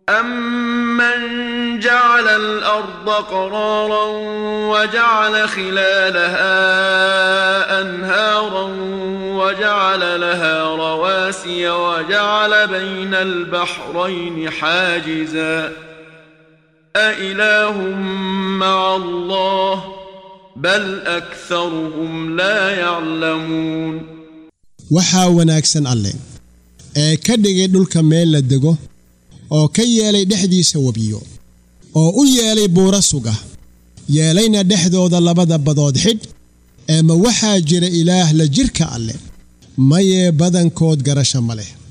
أمن جعل الأرض قرارا وجعل خلالها أنهارا وجعل لها رواسي وجعل بين البحرين حاجزا أإله مع الله بل أكثرهم لا يعلمون waxaa wanaagsan alle ee ka dhigay dhulka meel la dego oo ka yeelay dhexdiisa webiyo oo u yeelay buuro suga yeelayna dhexdooda labada badood xidh eema waxaa jira ilaah la jidhka alleh mayee badankood garasha ma leh